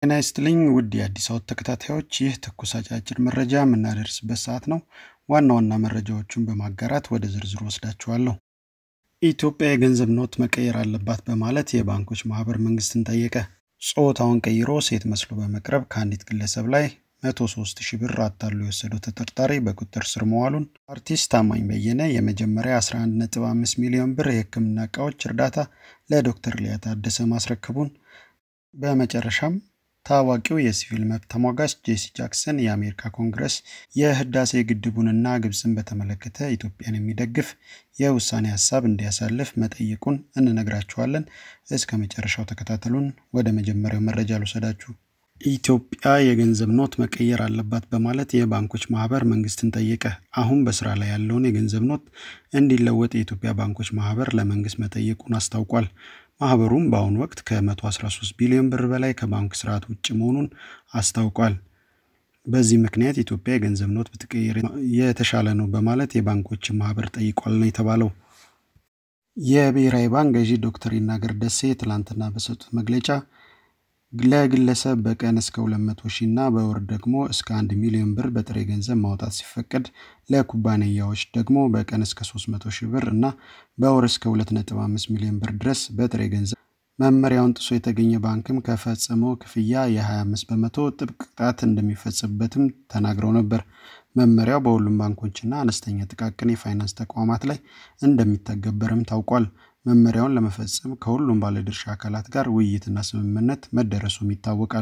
ጤና ይስጥልኝ ውድ የአዲስ አበባ ተከታታዮች፣ ይህ ትኩስ አጫጭር መረጃ የምናደርስበት ሰዓት ነው። ዋና ዋና መረጃዎቹን በማጋራት ወደ ዝርዝሩ ወስዳችኋለሁ። ኢትዮጵያ የገንዘብ ኖት መቀየር አለባት በማለት የባንኮች ማህበር መንግስትን ጠየቀ። ጾታውን ቀይሮ ሴት መስሎ በመቅረብ ከአንዲት ግለሰብ ላይ 103 ሺህ ብር አታሎ የወሰደው ተጠርጣሪ በቁጥጥር ስር መዋሉን፣ አርቲስት ታማኝ በየነ የመጀመሪያ 11.5 ሚሊዮን ብር የሕክምና እቃዎች እርዳታ ለዶክተር ሊያ ታደሰ ማስረከቡን፣ በመጨረሻም ታዋቂው የሲቪል መብት ተሟጋች ጄሲ ጃክሰን የአሜሪካ ኮንግረስ የህዳሴ ግድቡንና ግብፅን በተመለከተ ኢትዮጵያን የሚደግፍ የውሳኔ ሀሳብ እንዲያሳልፍ መጠየቁን እንነግራችኋለን። እስከ መጨረሻው ተከታተሉን። ወደ መጀመሪያው መረጃ ልውሰዳችሁ። ኢትዮጵያ የገንዘብ ኖት መቀየር አለባት በማለት የባንኮች ማህበር መንግስትን ጠየቀ። አሁን በስራ ላይ ያለውን የገንዘብ ኖት እንዲለወጥ የኢትዮጵያ ባንኮች ማህበር ለመንግስት መጠየቁን አስታውቋል። ማህበሩም በአሁኑ ወቅት ከ113 ቢሊዮን ብር በላይ ከባንክ ስርዓት ውጭ መሆኑን አስታውቋል። በዚህ ምክንያት ኢትዮጵያ የገንዘብ ኖት ብትቀይር የተሻለ ነው በማለት የባንኮችን ማህበር ጠይቋል ነው የተባለው። የብሔራዊ ባንክ ገዢ ዶክተር ይናገር ደሴ ትላንትና በሰጡት መግለጫ ለግለሰብ በቀን እስከ 200 ሺህ እና በወር ደግሞ እስከ 1 ሚሊዮን ብር በጥሬ ገንዘብ ማውጣት ሲፈቀድ ለኩባንያዎች ደግሞ በቀን እስከ 300 ሺህ ብር እና በወር እስከ 2.5 ሚሊዮን ብር ድረስ በጥሬ ገንዘብ መመሪያውን ጥሶ የተገኘ ባንክም ከፈጸመው ክፍያ የ25 በመቶ ጥብቅ ቅጣት እንደሚፈጸምበትም ተናግረው ነበር። መመሪያው በሁሉም ባንኮችና አነስተኛ ጥቃቅን የፋይናንስ ተቋማት ላይ እንደሚተገበርም ታውቋል። መመሪያውን ለመፈጸም ከሁሉም ባለድርሻ አካላት ጋር ውይይትና ስምምነት መደረሱም ይታወቃል።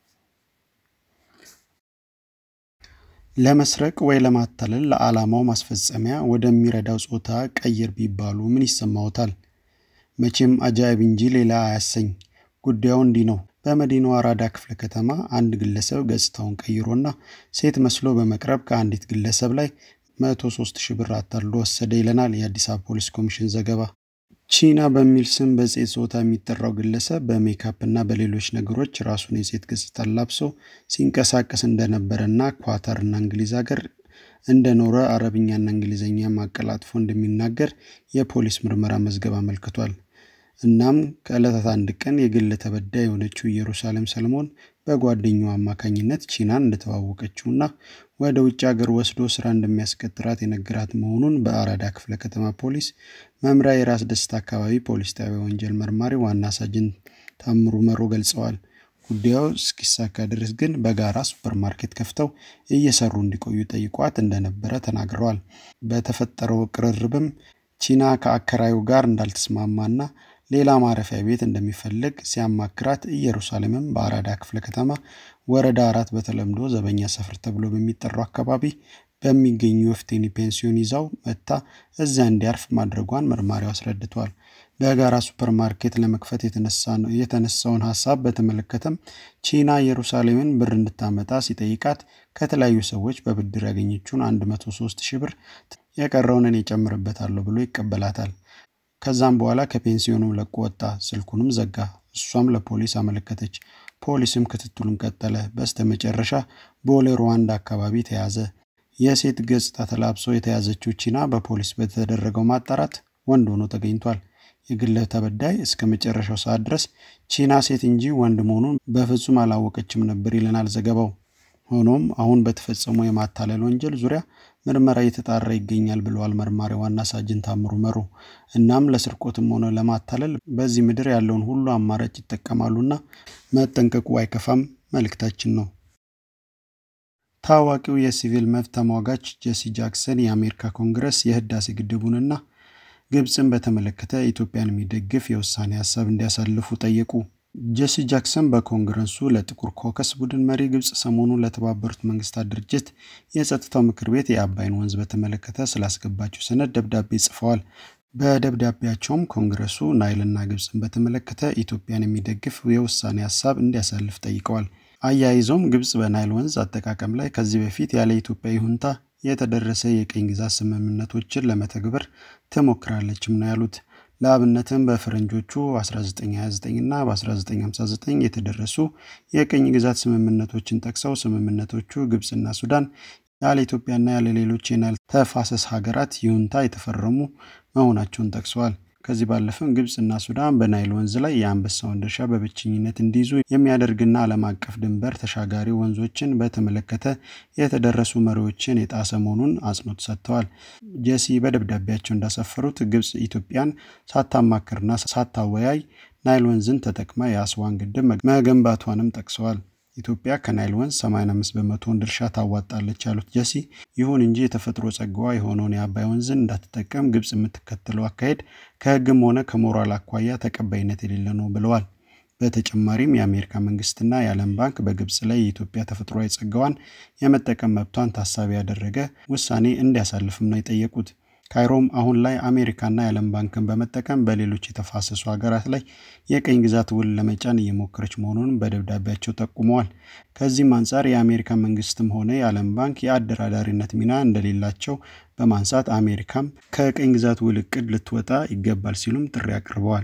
ለመስረቅ ወይ ለማታለል ለዓላማው ማስፈጸሚያ ወደሚረዳው ጾታ ቀይር ቢባሉ ምን ይሰማዎታል? መቼም አጃኢብ እንጂ ሌላ አያሰኝ። ጉዳዩ እንዲህ ነው። በመዲናዋ አራዳ ክፍለ ከተማ አንድ ግለሰብ ገጽታውን ቀይሮና ሴት መስሎ በመቅረብ ከአንዲት ግለሰብ ላይ 103 ሺህ ብር አታሎ ወሰደ ይለናል የአዲስ አበባ ፖሊስ ኮሚሽን ዘገባ። ቺና በሚል ስም በሴት ጾታ የሚጠራው ግለሰብ በሜካፕ እና በሌሎች ነገሮች ራሱን የሴት ገጽታ ላብሶ ሲንቀሳቀስ እንደነበረና ኳታርና እንግሊዝ ሀገር እንደኖረ አረብኛና እንግሊዝኛ ማቀላጥፎ እንደሚናገር የፖሊስ ምርመራ መዝገብ አመልክቷል። እናም ከዕለታት አንድ ቀን የግል ተበዳይ የሆነችው ኢየሩሳሌም ሰለሞን በጓደኛው አማካኝነት ቺናን እንደተዋወቀችውና ወደ ውጭ ሀገር ወስዶ ስራ እንደሚያስቀጥራት የነገራት መሆኑን በአራዳ ክፍለ ከተማ ፖሊስ መምሪያ የራስ ደስታ አካባቢ ፖሊስ ጣቢያ ወንጀል መርማሪ ዋና ሳጅን ታምሩ መሮ ገልጸዋል። ጉዳዩ እስኪሳካ ድረስ ግን በጋራ ሱፐርማርኬት ከፍተው እየሰሩ እንዲቆዩ ጠይቋት እንደነበረ ተናግረዋል። በተፈጠረው ቅርርብም ቺና ከአከራዩ ጋር እንዳልተስማማና ሌላ ማረፊያ ቤት እንደሚፈልግ ሲያማክራት ኢየሩሳሌምም በአራዳ ክፍለ ከተማ ወረዳ አራት በተለምዶ ዘበኛ ሰፈር ተብሎ በሚጠራው አካባቢ በሚገኙ ወፍቴኒ ፔንሲዮን ይዛው መጥታ እዚያ እንዲያርፍ ማድረጓን መርማሪው አስረድቷል። በጋራ ሱፐርማርኬት ለመክፈት የተነሳውን ሀሳብ በተመለከተም ቺና ኢየሩሳሌምን ብር እንድታመጣ ሲጠይቃት ከተለያዩ ሰዎች በብድር ያገኘችውን 103 ሺህ ብር የቀረውን እኔ እጨምርበታለሁ ብሎ ይቀበላታል። ከዛም በኋላ ከፔንሲዮኑ ለቆ ወጣ። ስልኩንም ዘጋ። እሷም ለፖሊስ አመለከተች። ፖሊስም ክትትሉን ቀጠለ። በስተ መጨረሻ ቦሌ ሩዋንዳ አካባቢ ተያዘ። የሴት ገጽታ ተላብሶ የተያዘችው ቺና በፖሊስ በተደረገው ማጣራት ወንድ ሆኖ ተገኝቷል። የግለ ተበዳይ እስከ መጨረሻው ሰዓት ድረስ ቺና ሴት እንጂ ወንድ መሆኑን በፍጹም አላወቀችም ነበር ይለናል ዘገባው። ሆኖም አሁን በተፈጸመው የማታለል ወንጀል ዙሪያ ምርመራ እየተጣራ ይገኛል ብለዋል መርማሪ ዋና ሳጅን ታምሩ መሮ። እናም ለስርቆትም ሆነ ለማታለል በዚህ ምድር ያለውን ሁሉ አማራጭ ይጠቀማሉና መጠንቀቁ አይከፋም መልእክታችን ነው። ታዋቂው የሲቪል መብት ተሟጋች ጄሲ ጃክሰን የአሜሪካ ኮንግረስ የህዳሴ ግድቡንና ግብፅን በተመለከተ ኢትዮጵያን የሚደግፍ የውሳኔ ሀሳብ እንዲያሳልፉ ጠየቁ። ጄሲ ጃክሰን በኮንግረሱ ለጥቁር ኮከስ ቡድን መሪ ግብፅ ሰሞኑን ለተባበሩት መንግስታት ድርጅት የጸጥታው ምክር ቤት የአባይን ወንዝ በተመለከተ ስላስገባቸው ሰነድ ደብዳቤ ጽፈዋል። በደብዳቤያቸውም ኮንግረሱ ናይልና ግብፅን በተመለከተ ኢትዮጵያን የሚደግፍ የውሳኔ ሀሳብ እንዲያሳልፍ ጠይቀዋል። አያይዘውም ግብፅ በናይል ወንዝ አጠቃቀም ላይ ከዚህ በፊት ያለ ኢትዮጵያ ይሁንታ የተደረሰ የቅኝ ግዛት ስምምነቶችን ለመተግበር ትሞክራለችም ነው ያሉት። ለአብነትም በፈረንጆቹ 1929 እና በ1959 የተደረሱ የቅኝ ግዛት ስምምነቶችን ጠቅሰው ስምምነቶቹ ግብፅና ሱዳን ያለ ኢትዮጵያና ያለ ሌሎች የናይል ተፋሰስ ሀገራት ይሁንታ የተፈረሙ መሆናቸውን ጠቅሰዋል። ከዚህ ባለፈም ግብፅና ሱዳን በናይል ወንዝ ላይ የአንበሳውን ድርሻ በብቸኝነት እንዲይዙ የሚያደርግና ዓለም አቀፍ ድንበር ተሻጋሪ ወንዞችን በተመለከተ የተደረሱ መሪዎችን የጣሰ መሆኑን አጽንኦት ሰጥተዋል። ጀሲ በደብዳቤያቸው እንዳሰፈሩት ግብፅ ኢትዮጵያን ሳታማክርና ሳታወያይ ናይል ወንዝን ተጠቅማ የአስዋን ግድብ መገንባቷንም ጠቅሰዋል። ኢትዮጵያ ከናይል ወንዝ 85 በመቶውን ድርሻ ታዋጣለች ያሉት ጀሲ፣ ይሁን እንጂ የተፈጥሮ ጸጋዋ የሆነውን የአባይ ወንዝን እንዳትጠቀም ግብፅ የምትከተለው አካሄድ ከሕግም ሆነ ከሞራል አኳያ ተቀባይነት የሌለ ነው ብለዋል። በተጨማሪም የአሜሪካ መንግስትና የዓለም ባንክ በግብፅ ላይ የኢትዮጵያ ተፈጥሯዊ ጸጋዋን የመጠቀም መብቷን ታሳቢ ያደረገ ውሳኔ እንዲያሳልፍም ነው የጠየቁት። ካይሮም አሁን ላይ አሜሪካና የዓለም ባንክን በመጠቀም በሌሎች የተፋሰሱ ሀገራት ላይ የቀኝ ግዛት ውል ለመጫን እየሞከረች መሆኑን በደብዳቤያቸው ጠቁመዋል። ከዚህም አንጻር የአሜሪካ መንግስትም ሆነ የዓለም ባንክ የአደራዳሪነት ሚና እንደሌላቸው በማንሳት አሜሪካም ከቀኝ ግዛት ውል እቅድ ልትወጣ ይገባል ሲሉም ጥሪ አቅርበዋል።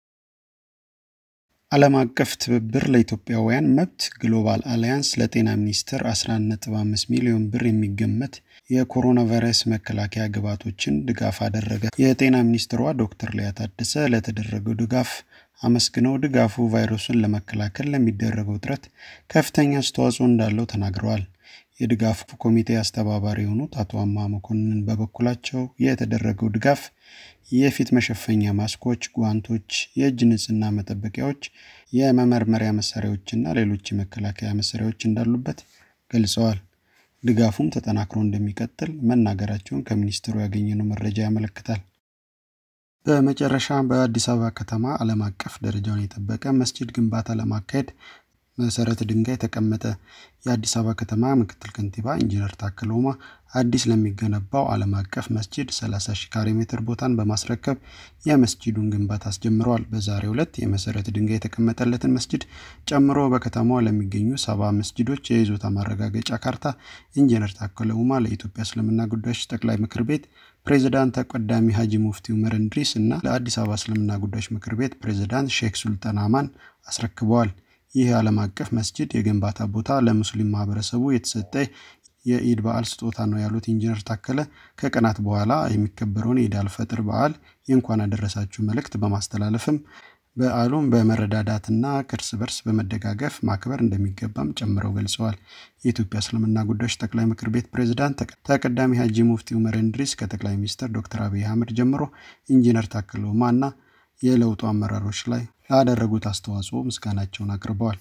ዓለም አቀፍ ትብብር ለኢትዮጵያውያን መብት ግሎባል አሊያንስ ለጤና ሚኒስቴር 11.5 ሚሊዮን ብር የሚገመት የኮሮና ቫይረስ መከላከያ ግብዓቶችን ድጋፍ አደረገ። የጤና ሚኒስትሯ ዶክተር ሊያ ታደሰ ለተደረገው ድጋፍ አመስግነው ድጋፉ ቫይረሱን ለመከላከል ለሚደረገው ጥረት ከፍተኛ አስተዋጽኦ እንዳለው ተናግረዋል። የድጋፉ ኮሚቴ አስተባባሪ የሆኑት አቶ አማ መኮንን በበኩላቸው የተደረገው ድጋፍ የፊት መሸፈኛ ማስኮች፣ ጓንቶች፣ የእጅ ንጽህና መጠበቂያዎች፣ የመመርመሪያ መሳሪያዎችና ሌሎች የመከላከያ መሳሪያዎች እንዳሉበት ገልጸዋል። ድጋፉም ተጠናክሮ እንደሚቀጥል መናገራቸውን ከሚኒስትሩ ያገኘነው መረጃ ያመለክታል። በመጨረሻ በአዲስ አበባ ከተማ ዓለም አቀፍ ደረጃውን የጠበቀ መስጂድ ግንባታ ለማካሄድ መሰረተ ድንጋይ ተቀመጠ። የአዲስ አበባ ከተማ ምክትል ከንቲባ ኢንጂነር ታከለ ኡማ አዲስ ለሚገነባው ዓለም አቀፍ መስጂድ 30 ሺህ ካሬ ሜትር ቦታን በማስረከብ የመስጂዱን ግንባታ አስጀምረዋል። በዛሬው ዕለት የመሰረተ ድንጋይ የተቀመጠለትን መስጂድ ጨምሮ በከተማዋ ለሚገኙ ሰባ መስጂዶች የይዞታ ማረጋገጫ ካርታ ኢንጂነር ታከለ ኡማ ለኢትዮጵያ እስልምና ጉዳዮች ጠቅላይ ምክር ቤት ፕሬዚዳንት ተቀዳሚ ሀጂ ሙፍቲ ኡመር እንድሪስ እና ለአዲስ አበባ እስልምና ጉዳዮች ምክር ቤት ፕሬዚዳንት ሼክ ሱልጣን አማን አስረክበዋል። ይህ የዓለም አቀፍ መስጂድ የግንባታ ቦታ ለሙስሊም ማህበረሰቡ የተሰጠ የኢድ በዓል ስጦታ ነው ያሉት ኢንጂነር ታከለ ከቀናት በኋላ የሚከበረውን የኢድ አልፈጥር በዓል የእንኳን አደረሳችሁ መልእክት በማስተላለፍም በዓሉን በመረዳዳትና እርስ በርስ በመደጋገፍ ማክበር እንደሚገባም ጨምረው ገልጸዋል። የኢትዮጵያ እስልምና ጉዳዮች ጠቅላይ ምክር ቤት ፕሬዝዳንት ተቀዳሚ ሀጂ ሙፍቲ ኡመር እንድሪስ ከጠቅላይ ሚኒስትር ዶክተር አብይ አህመድ ጀምሮ ኢንጂነር ታከለ ኡማ እና የለውጡ አመራሮች ላይ ላደረጉት አስተዋጽኦ ምስጋናቸውን አቅርበዋል።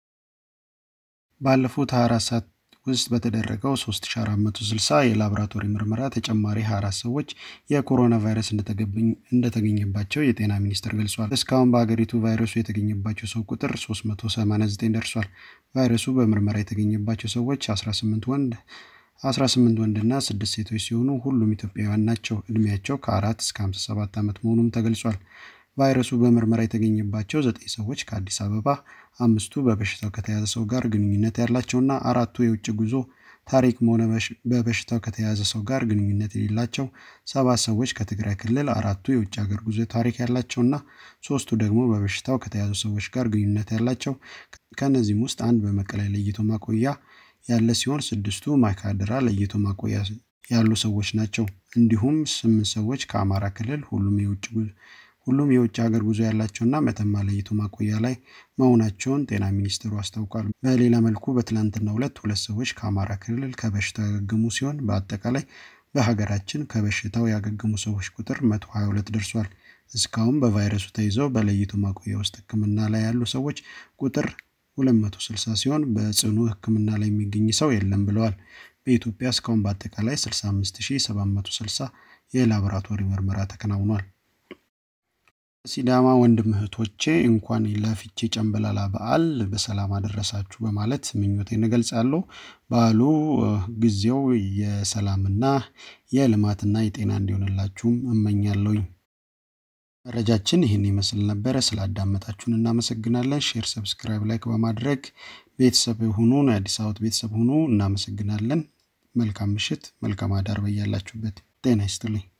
ባለፉት 24 ሰዓት ውስጥ በተደረገው 3460 የላቦራቶሪ ምርመራ ተጨማሪ 24 ሰዎች የኮሮና ቫይረስ እንደተገኘባቸው የጤና ሚኒስቴር ገልጿል። እስካሁን በሀገሪቱ ቫይረሱ የተገኘባቸው ሰው ቁጥር 389 ደርሷል። ቫይረሱ በምርመራ የተገኘባቸው ሰዎች 18 ወንድ 18 ወንድና 6 ሴቶች ሲሆኑ ሁሉም ኢትዮጵያውያን ናቸው። እድሜያቸው ከ4 እስከ 57 ዓመት መሆኑም ተገልጿል። ቫይረሱ በምርመራ የተገኘባቸው ዘጠኝ ሰዎች ከአዲስ አበባ፣ አምስቱ በበሽታው ከተያዘ ሰው ጋር ግንኙነት ያላቸውና አራቱ የውጭ ጉዞ ታሪክም ሆነ በበሽታው ከተያዘ ሰው ጋር ግንኙነት የሌላቸው፣ ሰባት ሰዎች ከትግራይ ክልል፣ አራቱ የውጭ ሀገር ጉዞ ታሪክ ያላቸውና ሶስቱ ደግሞ በበሽታው ከተያዙ ሰዎች ጋር ግንኙነት ያላቸው። ከእነዚህም ውስጥ አንድ በመቀሌ ለይቶ ማቆያ ያለ ሲሆን ስድስቱ ማይካድራ ለይቶ ማቆያ ያሉ ሰዎች ናቸው። እንዲሁም ስምንት ሰዎች ከአማራ ክልል ሁሉም የውጭ ሁሉም የውጭ ሀገር ጉዞ ያላቸውና መተማ ለይቶ ማቆያ ላይ መሆናቸውን ጤና ሚኒስትሩ አስታውቋል። በሌላ መልኩ በትላንትናው ዕለት ሁለት ሰዎች ከአማራ ክልል ከበሽታው ያገገሙ ሲሆን በአጠቃላይ በሀገራችን ከበሽታው ያገገሙ ሰዎች ቁጥር 122 ደርሷል። እስካሁን በቫይረሱ ተይዘው በለይቶ ማቆያ ውስጥ ሕክምና ላይ ያሉ ሰዎች ቁጥር 260 ሲሆን በጽኑ ሕክምና ላይ የሚገኝ ሰው የለም ብለዋል። በኢትዮጵያ እስካሁን በአጠቃላይ 65760 የላቦራቶሪ ምርመራ ተከናውኗል። ሲዳማ ወንድም እህቶቼ እንኳን ለፊቼ ጨንበላላ በዓል በሰላም አደረሳችሁ በማለት ምኞቴን እገልጻለሁ። በዓሉ ጊዜው የሰላምና የልማትና የጤና እንዲሆንላችሁም እመኛለሁኝ። መረጃችን ይህን ይመስል ነበረ። ስላዳመጣችሁን እናመሰግናለን። ሼር፣ ሰብስክራይብ፣ ላይክ በማድረግ ቤተሰብ ሁኑ፣ የአዲስ አበባ ቤተሰብ ሁኑ። እናመሰግናለን። መልካም ምሽት፣ መልካም አዳር በያላችሁበት ጤና ይስጥልኝ።